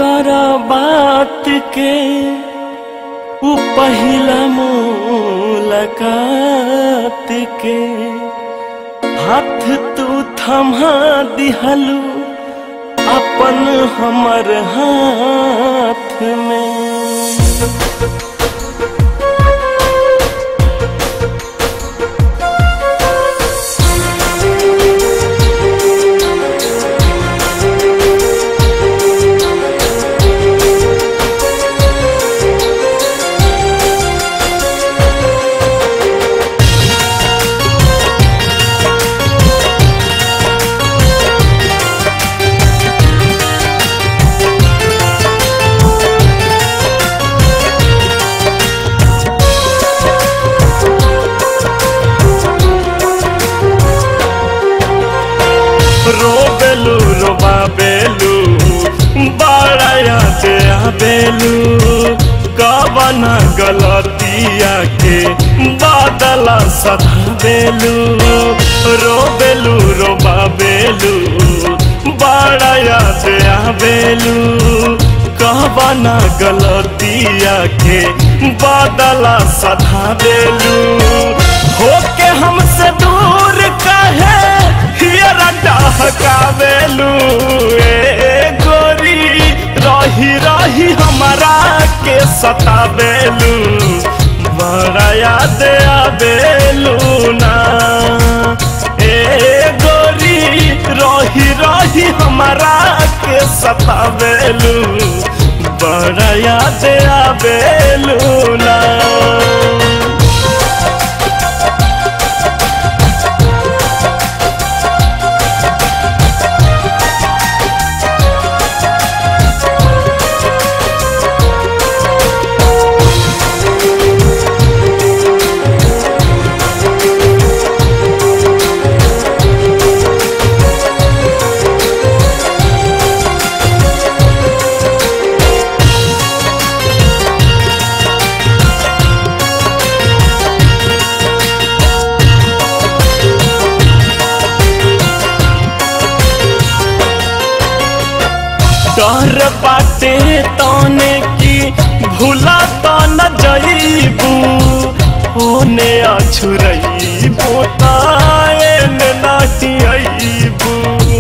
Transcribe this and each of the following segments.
कर बात के उ पहिला मुलाकात के हाथ तू थमा दिहलू अपन हमर हाथ में रोबेलू रोबाबेलू बड़ा याद आबेलू कवन गलतिया के बादला सधाबेलू रोबेलू रोबाबेलू बड़ा याद आबेलू कवन गलतिया के बादला सधाबेलू होके हमसे दूर कहे हियरा डहकावेलू ए गोरी रही रही हमारा के सतावेलू बड़ा याद आवेलू ना ए गोरी रही रही हमारा के सतावेलू बड़ा याद आवेलू ना डर बाटे तने की भूला तो न जईबू होने अछुरईबू ताए नहीं अईबू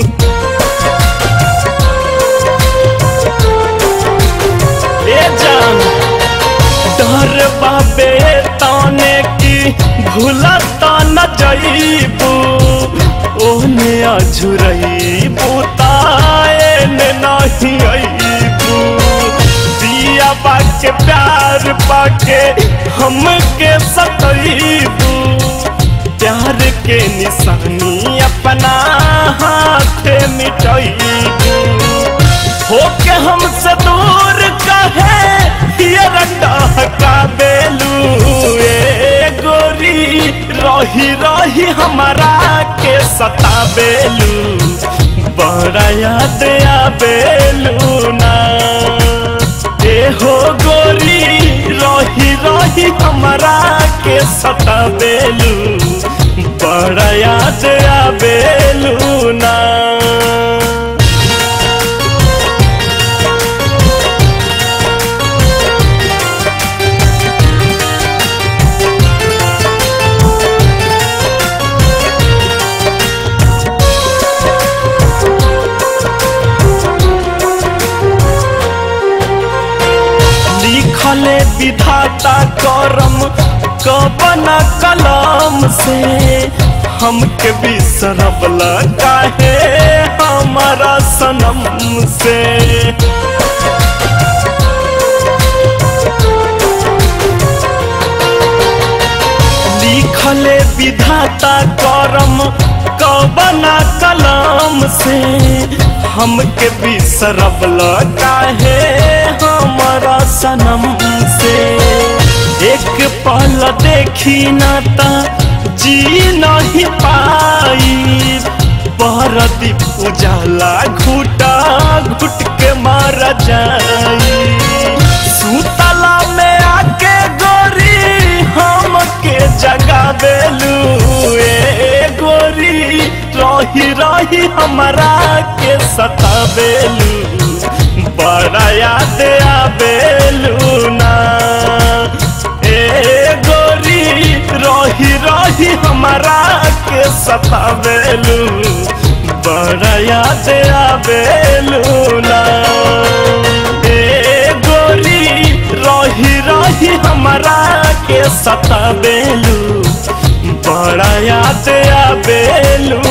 ए जान डर बाबे तने की भूला तो न जईबू ओने अझुरईबू ताए नहीं अईबू दिया बाके प्यार पाके हमके सतईबू प्यार के निशानी अपना हाथ मिटईबू होके हमसे दूर कहे ये का बेलू ए गोरी रही रही हमारा के सताबेलू बड़ा याद आबेलू ना ए हो गोरी रही रही हमारा के सताबेलू बड़ा याद आबेलू ना लिखले विधाता करम कबना कलम से हमके बिसरबला काहे हमारा सनम से लिखले विधाता करम कबना कलम से हमके बिसरबला काहे हमारा सनम से एक पल देखी ना ता जी नहीं पाई परदीप उजाला घुटा घुट के मार जाई सुतला में आके गोरी हम के जगा बेलू ए गोरी रही रही हमारा के सताबेलू बड़ा याद आवेलू ना ए गोरी रही रही हमारा के सतावेलू बड़ा याद आवेलू ना ए गोरी रही रही हमारा के सतावेलू बड़ा याद आवेलू